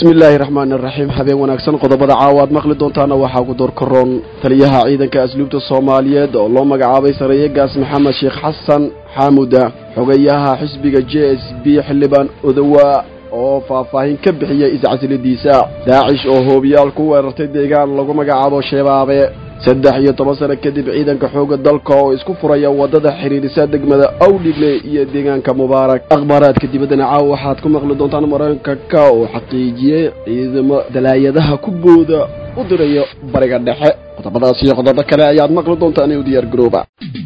bismi illaahi raxmaani raxiim habeen wanaagsan qodobada caawa aad maqli doontaana waxaa ku door karoon taliyaha ciidanka asluubta soomaaliyeed oo loo magacaabay sareeyagaas maxamed sheekh xasan xaamuda xogayaha xisbiga j s b xildhibaan odowaa oo faahfaahin ka bixiyey iscasiladiisa daacish oo hoobiyaal ku weerartay deegaan lagu magacaabo shaebaabe saddex iyo toban sano kadib ciidanka xoogga dalka oo isku furaya waddada xidhiirisa degmada awdhigle iyo deegaanka mubaarak akhbaaraadka dibaddana caawa waxaad ku maqli doontaan maraykanka oo xaqiijiyey ciidamo dalaayadaha ku booda u dirayo bariga dhexe qodobadaas iyo qodobo kale ayaad maqli doontaan u diyaar garooba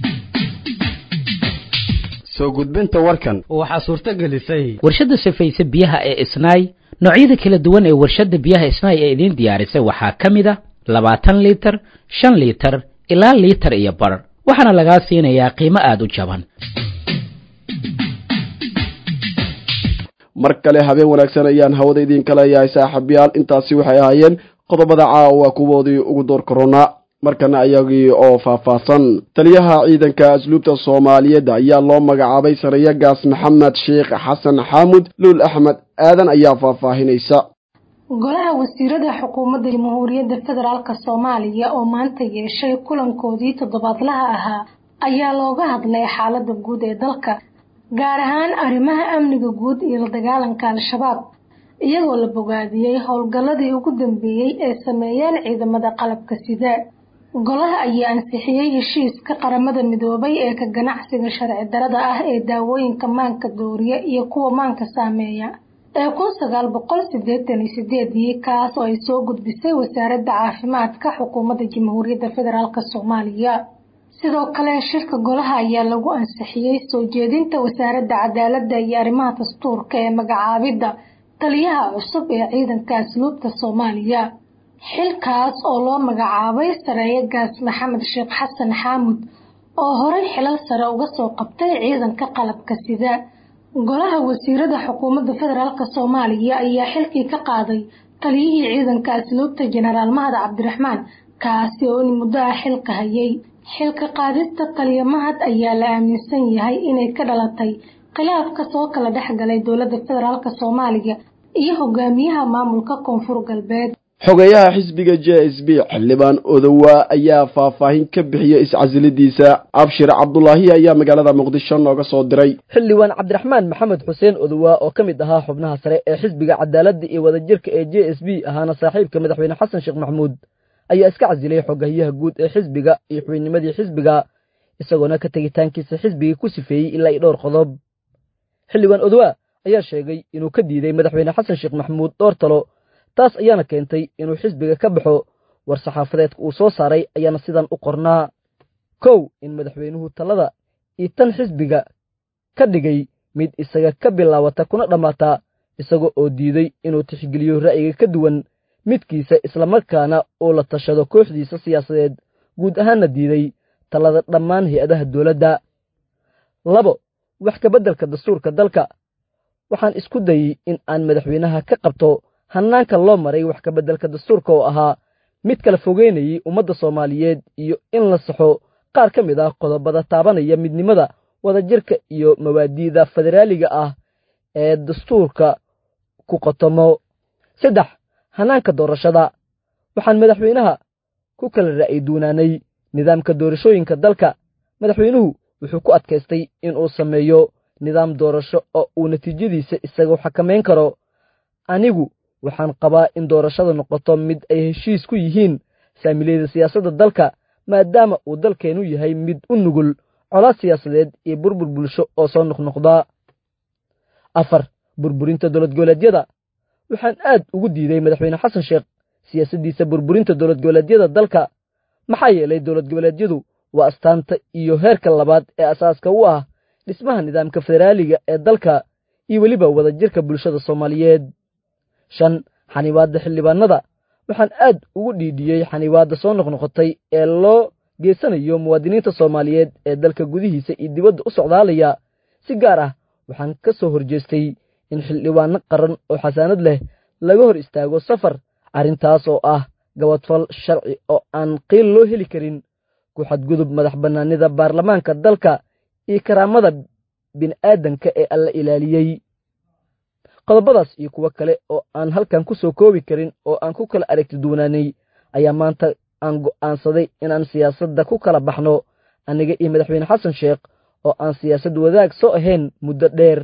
soo gudbinta warkan waxaa suurto gelisay warshadda safayse biyaha ee isnaay noocyada kala duwan ee warshadda biyaha isnaay ee idiin diyaarisay waxaa ka mid a labaatan liitar shan liitar ilaa liitar iyo bar waxaana lagaa siinayaa qiimo aada u jaban mar kale habeen wanaagsan ayaan hawada idiinka leeyahay saaxiibyaal intaasi waxay ahaayeen qodobada caawa kuwoodii ugu door koronaa markana ayagii oo faahfaahsan taliyaha ciidanka asluubta soomaaliyeed ayaa loo magacaabay sarayagaas maxamed sheekh xasan xaamud luul axmed aadan ayaa faahfaahinaysa golaha wasiirada xukuumadda jamhuuriyadda federaalk soomaaliya oo maanta yeeshay kulankoodii toddobaadlaha ahaa ayaa looga hadlay xaalada guud ee dalka gaar ahaan arrimaha amniga guud iyo la dagaalanka al-shabaab iyagoo la bogaadiyey howlgalladii ugu dambeeyey ee sameeyeen ciidamada qalabka sida golaha ayaa ansixiyey heshiiska qaramada midoobay ee ka ganacsiga sharci darada ah ee daawooyinka maanka dooriya iyo kuwa maanka saameeya ee kun sagaal boqol sideetan iyo sideedii kaas oo ay soo gudbisay wasaaradda caafimaadka xukuumadda jamhuuriyadda federaalk soomaaliya sidoo kale shirka golaha ayaa lagu ansixiyey soo jeedinta wasaaradda cadaaladda iyo arrimaha dastuurka ee magacaabidda taliyaha cusub ee ciidanka asluubta soomaaliya xilkaas oo loo magacaabay sareeyagaas maxamed sheekh xasan xaamud oo horey xilal sare uga soo qabtay ciidanka qalabka sida golaha wasiirada xukuumadda federaalk soomaaliya ayaa xilkii ka qaaday taliyihii ciidanka asluubta jenaraal mahad cabdiraxmaan kaasi oo in muddo ah xilka hayay xilka qaadista taliya mahad ayaa la aaminsan yahay inay ka dhalatay khilaafka soo kala dhex galay dowladda federaalk soomaaliya iyo hogaamiyaha maamulka koonfur galbeed xogeyaha xisbiga j s b xildhibaan odowaa ayaa faahfaahin ka bixiyey iscasiladiisa abshir cabdulaahi ayaa magaalada muqdisho nooga soo diray xildhibaan cabdiraxmaan maxamed xuseen odowaa oo ka mid ahaa xubnaha sare ee xisbiga cadaaladda iyo wadajirka ee j s b ahaana saaxiibka madaxweyne xasan sheekh maxamuud ayaa iska casilay xogahiyaha guud ee xisbiga iyo xubinnimadii xisbiga isagoona ka tegitaankiisa xisbigii ku sifeeyey ilaa iyo dhowr qodob xildhibaan odowaa ayaa sheegay inuu ka diiday madaxweyne xasan sheekh maxamuud dhowr talo taas ayaana keentay inuu xisbiga ka baxo war saxaafadeedka uu soo saaray ayaana sidan u qornaa kow in madaxweynuhu talada iyo tan xisbiga ka dhigay mid isaga ka bilaabata kuna dhammaata isaga oo diiday inuu tixgeliyo ra'yiga ka duwan midkiisa islamarkaana uu la tashado kooxdiisa siyaasadeed guud ahaanna diiday talada dhammaan hay-adaha dowladda labo wax kabeddelka dastuurka dalka waxaan isku dayey in aan madaxweynaha ka qabto hannaanka loo maray wax kabeddelka dastuurka oo ahaa mid kala fogeynayay ummadda soomaaliyeed iyo in la saxo qaar ka mid ah qodobada taabanaya midnimada wadajirka iyo mawaadiida federaaliga ah ee dastuurka ku qotomo saddex hannaanka doorashada waxaan madaxweynaha ku kala ra'yi duunaanay nidaamka doorashooyinka dalka madaxweynuhu wuxuu ku adkaystay inuu sameeyo nidaam doorasho oo uu natiijadiisa isagu xakamayn karo anigu waxaan qabaa in doorashada noqoto mid ay heshiis ku yihiin saamilayda siyaasadda dalka maadaama uu dalkeennu yahay mid u nugul colaad siyaasadeed iyo burbur bulsho oo soo noqnoqda afar burburinta dowlad goboleedyada waxaan aad ugu diiday madaxweyne xasan sheekh siyaasaddiisa burburinta dowlad goboleedyada dalka maxaa yeelay dowlad goboleedyadu waa astaanta iyo heerka labaad ee asaaska u ah dhismaha nidaamka federaaliga ee dalka iyo weliba wadajirka bulshada soomaaliyeed shan xanibaadda xildhibaanada waxaan aad ugu dhiidhiyey xanibaadda soo noqnoqotay ee loo geysanayo muwaadiniinta soomaaliyeed ee dalka gudihiisa iyo dibadda u socdaalaya si gaar ah waxaan ka soo horjeestay in xildhibaano qaran oo xasaanad leh laga hor istaago safar arrintaas oo ah gabadfal sharci oo aan qiil loo heli karin ku xadgudub madax bannaanida baarlamaanka dalka iyo karaamada bini'aadanka ee alla ilaaliyey qodobadaas iyo kuwo kale oo aan halkan ku soo koobi karin oo aan ku kala aragti duwanaanay ayaa maanta aan go'aansaday inaan siyaasadda ku kala baxno aniga iyo madaxweyne xasan sheekh oo aan siyaasad wadaag soo ahayn muddo dheer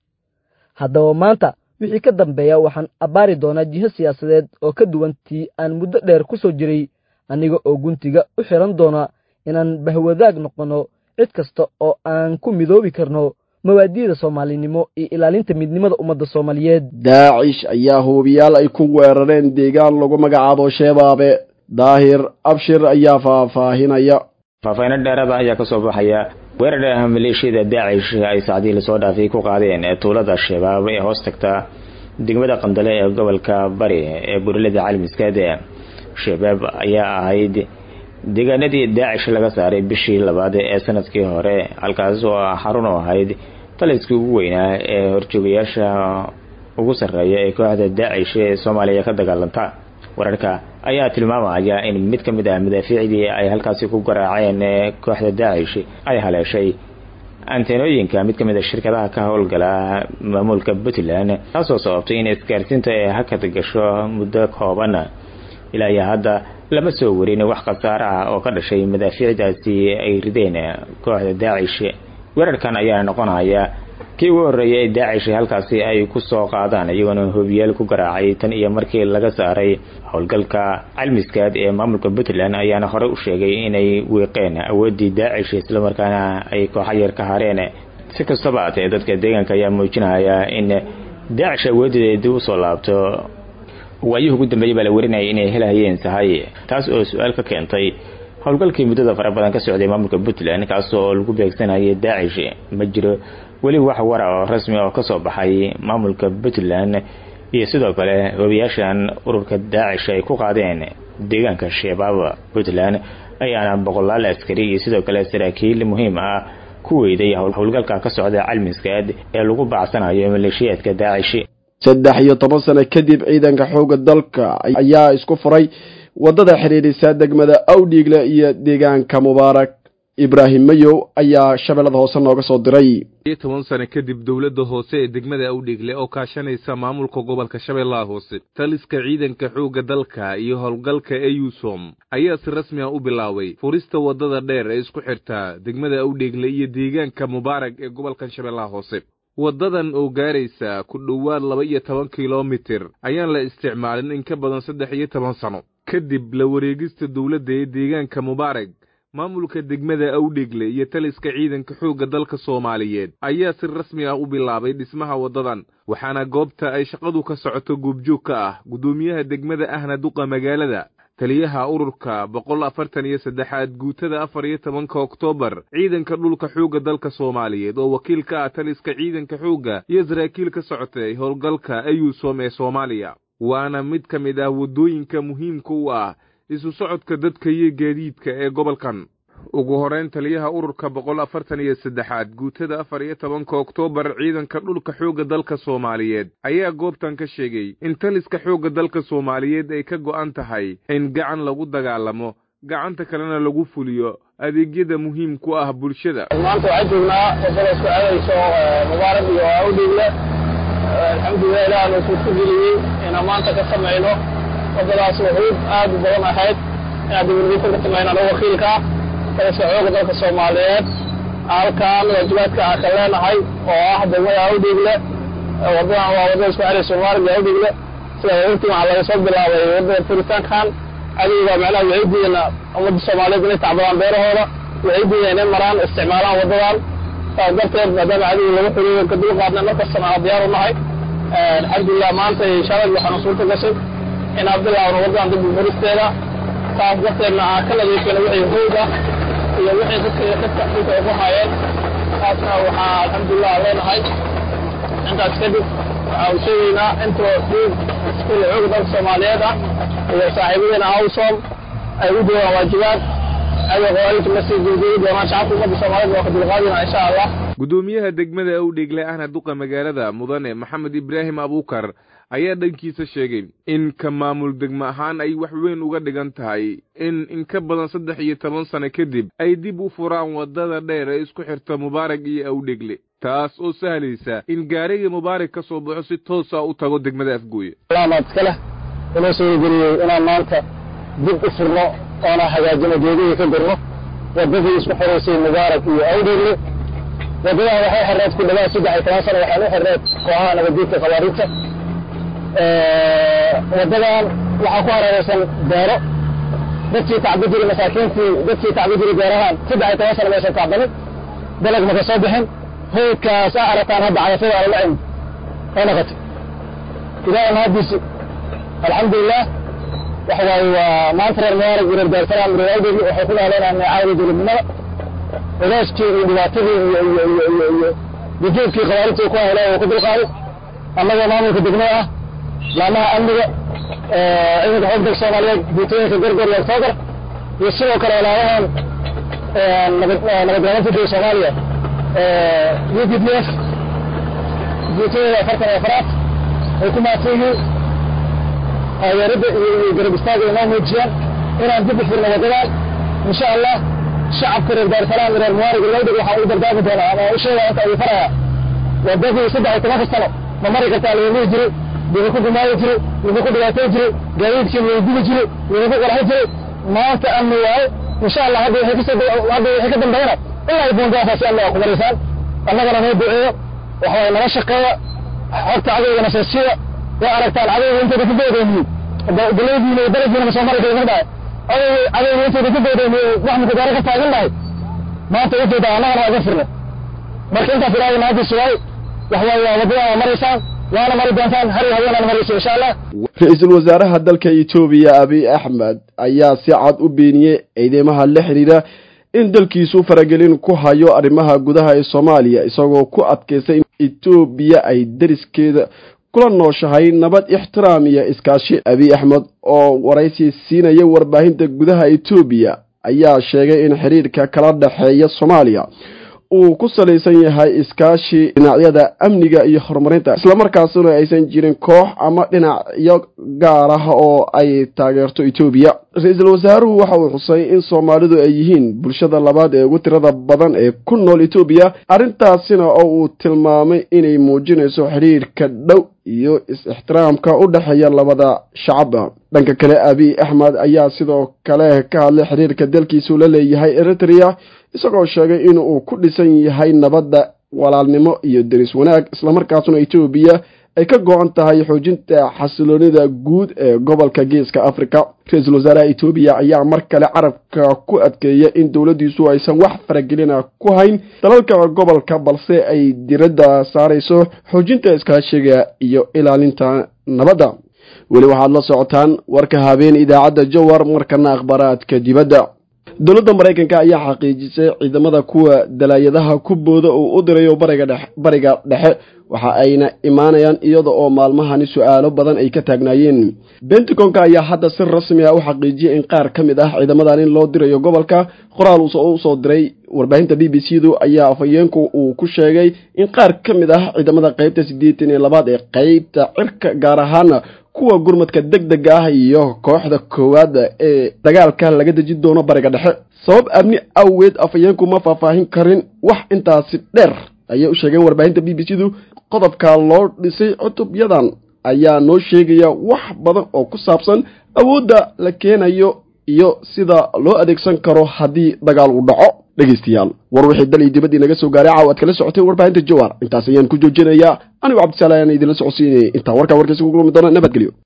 haddaba maanta wixii ka dambeeya waxaan abbaari doonaa jiho siyaasadeed oo ka duwan tii aan muddo dheer ku soo jiray aniga oo guntiga u xihan doona inaan bahwadaag noqonno cid kasta oo aan ku midoobi karno mawaadiida soomaalinimo iyo ilaalinta midnimada ummadda soomaaliyeed daacish ayaa hubiyaal ay ku weerareen deegaan lagu magacaabo sheebaabe daahir abshir ayaa faahfaahinaya faahfaahinno dheerada ayaa ka soo baxaya weerar maleeshiyada daacish ay saacdii lasoo dhaafay ku qaadeen ee tuulada shabaab ee hoos tagta degmada qandale ee gobolka bari ee burilada caalamiskaad shabaab ayaa ahayd deegaanadii daacish laga saaray bishii labaad ee sanadkii hore halkaas oo xarun u ahayd taliskii ugu weynaa ee horjoogayaasha ugu sarreeya ee kooxda daacish ee soomaaliya ka dagaalanta wararka ayaa tilmaamaya in mid ka mid ah madaafiicdii ay halkaasi ku garaaceen kooxda daacish ay haleeshay anteenooyinka mid ka mid a shirkadaha ka howlgala maamulka puntland taasoo sababtay in isgaarsiinta ay hakad gasho muddo kooban ilaa iyo hadda lama soo warin wax khasaare ah oo ka dhashay madaafiicdaasi ay rideen kooxda daacish weerarkan ayaa noqonaya kii ugu horreeyay ee daacish halkaasi ay ku soo qaadaan iyagoona hobiyaal ku garaacay tan iyo markii laga saaray howlgalka calmiskaad ee maamulka puntland ayaana horey u sheegay inay wiiqeen awooddii daacish islamarkaana ay kooxa yar ka hareen si kastaba atee dadka deegaanka ayaa muujinaya in daacish awoodeeda dib usoo laabto waayihii ugu dambeeyey baa la warinayay inay helahayeen sahay taas oo su-aal ka keentay howlgalkii muddada fara badan ka socday maamulka puntland kaas oo lagu beegsanayay daacish ma jiro weli wax wara oo rasmi oo kasoo baxay maamulka puntland iyo sidoo kale hobiyaashan ururka daacish ay ku qaadeen deegaanka shabaab puntland ayaana boqolaal askari iyo sidoo kale saraakiil muhiim ah ku weyday howlgalka ka socda calmiskaad ee lagu bacsanayo maleeshiyaadka daacish saddex iyo toban sano kadib ciidanka xoogga dalka ayaa isku furay waddada xidhiidhisa degmada awdhiigle iyo deegaanka mubaarak ibraahim mayow ayaa shabeellada hoose nooga soo diray iyo toban sano kadib dowladda hoose ee degmada awdhiigle oo kaashanaysa maamulka gobolka shabeellaha hoose taliska ciidanka xoogga dalka iyo howlgalka eyusom ayaa si rasmi ah u bilaabay furista waddada dheer ee isku xirta degmada awdhiigle iyo deegaanka mubaarak ee gobolkan shabeellaha hoose waddadan oo gaaraysa ku dhowaad laba iyo toban kilomitir ayaan la isticmaalin in ka badan saddex iyo toban sano kadib la wareegista dowladda ee deegaanka mubaarak maamulka degmada awdhegle iyo taliska ciidanka xoogga dalka soomaaliyeed ayaa si rasmi ah u bilaabay dhismaha waddadan waxaana goobta ay shaqadu ka socoto goobjoog ka ah guddoomiyaha degmada ahna duqa magaalada taliyaha ururka boqol afartan iyo saddexaad guutada afar iyo tobanka oktoobar ciidanka dhulka xoogga dalka soomaaliyeed oo wakiil ka ah taliska ciidanka xoogga iyo saraakiil ka socotay howlgalka eyusom ee soomaaliya waana mid ka mid ah waddooyinka muhiimka u ah isu socodka dadka iyo gaadiidka ee gobolkan ugu horeyn taliyaha ururka boqol afartan iyo saddexaad guutada afar iyo tobanka oktoobar ciidanka dhulka xoogga dalka soomaaliyeed ayaa goobtan ka sheegay in taliska xoogga dalka soomaaliyeed ay ka go'an tahay in gacan lagu dagaalamo gacanta kalena lagu fuliyo adeegyada muhiim ku ah bulshada maanta waxaan joognaa waddada isku aadayso mubaarak iyo awdhiigle alxamdulilah ilaah noo suurta geliyey inaan maanta ka samayno waddadaas wuxuud aad u badan ahayd inaan dibadgeysan ka samayno anagu wakiilkaa taliska xoogga dalka soomaaliyeed halkaan waajibaadka aan ka leenahay oo ah degmada awdhiigle waddadan waa waddada isku xiraysa mubaarak iyo awdhiigle sida wagti waxaa laga soo bilaabay waddada furitaankan adiga macnaha waxay diideen ummadda soomaaliyeed inay tacbadaan beerahooda waxay diideen inay maraan isticmaalaan waddadan saas darteed maadaama adiga lagu xiriyo ka dul qaadnay markastana aan diyaar u nahay alxamdulilah maanta shalay waxaana suurta gashay inaan bilaabno waddadan dib u furisteeda saas darteedna aan ka nadiifino wixii hoog ah iyo wixii dadka dadka dhulka ay ku hayeen taasna waxaa alxamdulilah leenahay intaas kadib waxaa u sheegaynaa intoo dhiig iskule xoog dalka soomaaliyeed ah iyo saaxiibadeena awsom ay u joogaan waajibaad ayagoo lasii gurguri doonaan shacabka ummadda soomaaliyeed waa ka dulqaadina insha allah guddoomiyaha degmada awdheegle ahna duqa magaalada mudane maxamed ibraahim abuukar ayaa dhankiisa sheegay in ka maamul degmo ahaan ay wax weyn uga dhigan tahay in in ka badan saddex iyo toban sano kadib ay dib u furaan waddada dheer ee isku xirta mubaarak iyo awdhegle taas oo sahlaysa in gaarigii mubaarak ka soo baxo si toosa u tago degmada afgooye maad iska leh inoo suurageliyey inaan maanta dib u furno oona hagaajino geedihii ka gurno waddadii isku xiraysay mubaarak iyo awdhegle waddadan waxay xirneed ku dhawaad saddex iyo toban sano waxaan u xirneed kooxaha nabaddiidka khawaariijta waddadan waxaa ku hareeraysan beero dadkii tacbi jiray masaakiintii dadkii tacbi jiray beerahaan saddex iyo toban sano maysan tacbanin dalag maka soo bixin hoydkaas aa arataan hadda cayafada ala lacin ay noqotay ilaahay mahadiisi alxamdulilah waxa waaye waa maanta reer mubaarak iyo reer daarsalaam reer awdegi waxay ku nooleenaan caawda dowladnimada culeyskii iyo dhibaatadii iyo iyo iyo iyo iyo dujuubkii khawaarijta ku hele uu ku dulqaaday annagoo maamulka degmada ah laamaha amniga ciidanka xoog dalka soomaaliyeed guutooyinka gorgor iyo octoobar iyo sidoo kale walaalahan nabadgaalinta dowla soomaaliya u p d f guutooyinka afartan iyo afaraad ay ku maadsan yihiin taageerada iyo iyo garab istaaga inoo muujiyaan inaan dib u furno waddadan insha allah shacabka reer daarsalaam iyo reer mubaarak iyo awdeg waxaan u dardaarmi doonaa ama u sheegaya inta ay farayaa waddadii saddex iyo tobanka sano ma mari kartaa lagu jiray wuxuu ku gumaayi jiray wuxuu ku dhibaatayn jiray gaadiidkii wuu dili jiray wuxuu ku qaraxi jiray maanta amni waaye insha allah hadda wixii kasoo hadda wixii ka dambeeyana ilaa buundaasaasi amni aa ku maraysaan annagana noo duceeyo waxa waaye nala shaqeeya xogta cadowgana seesiya waa aragtaan cadowga intayda ka goodoomiye galeydiina iyo darajdiina masoo mari kara mardaa cadowga intayda ka goodoomiye wax mukudaaro ka taagan lahay maanta ujeeda annagana waa iga firnay marka intaas ilaahay mahadiisa waaye wax waaye waa waddadan waa maraysaan waana mari doontaan har iyo haweenaan marayso insha allah ra-iisul wasaaraha dalka etoobiya abiy axmed ayaa si cad u beeniyey ciidamaha la xidhiidha in dalkiisu faragelin ku hayo arrimaha gudaha ee soomaaliya isagoo ku adkaystay in etoobiya ay deriskeeda kula nooshahay nabad ixtiraam iyo iskaashi abiy axmed oo waraysi siinaya warbaahinta gudaha etoobiya ayaa sheegay in xiriirka kala dhexeeya soomaaliya uu ku salaysan yahay iskaashi dhinacyada amniga iyo horumarinta islamarkaasuna aysan jirin koox ama dhinacyo gaar ah oo ay taageerto etoobiya ra-iisul wasaaruhu waxa uu xusay in soomaalidu ay yihiin bulshada labaad ee ugu tirada badan ee ku nool etoobiya arrintaasina oo uu tilmaamay inay muujinayso xidhiirka dhow iyo is-ixtiraamka u dhexeeya labada shacaba dhanka kale abiy axmed ayaa sidoo kale ka hadlay xiriirka dalkiisu la leeyahay eritrea isagoo sheegay in uu ku dhisan yahay nabadda walaalnimo iyo deris wanaag islamarkaasuna etoobiya ay ka go-an tahay xoojinta xasiloonida guud ee gobolka geeska africa ra-iisul wasaaraha etoobiya ayaa mar kale carabka ku adkeeya in dowladdiisu aysan wax faragelina ku hayn dalalka gobolka balse ay diradda saarayso xoojinta iskaashiga iyo ilaalinta nabadda weli waxaad la socotaan warka habeen idaacadda jowar markana akhbaaraadka dibadda dowladda maraykanka ayaa xaqiijisay ciidamada kuwa dalaayadaha ku booda uu u dirayo bariga dhexe waxa ayna imaanayaan iyada oo maalmahani su-aalo badan ay ka taagnaayeen bentagonka ayaa hadda si rasmi ah u xaqiijiyay in qaar ka mid ah ciidamadan in loo dirayo gobolka qoraal usoo diray warbaahinta b b c du ayaa afhayeenku uu ku sheegay in qaar ka mid ah ciidamada qeybta siddeetan iyo labaad ee qeybta cirka gaar ahaana kuwa gurmadka deg dega ah iyo kooxda koowaad ee dagaalka laga deji doono bariga dhexe sabab amni awgeed afhayeenku ma faahfaahin karin wax intaasi dheer ayay u sheegeen warbaahinta b b c du qodobka loo dhisay cutubyadan ayaa noo sheegaya wax badan oo ku saabsan awoodda la keenayo iyo sida loo adeegsan karo haddii dagaal uu dhaco dhegaystayaal war wixii dal iyo dibaddii naga soo gaaray caaw aad kala socotay warbaahinta jowar intaas ayaan ku joojinayaa anigu cabdisalaam idinla socodsiinayay intaa warkaa warkaysa ku kulmi doona nabadgelyo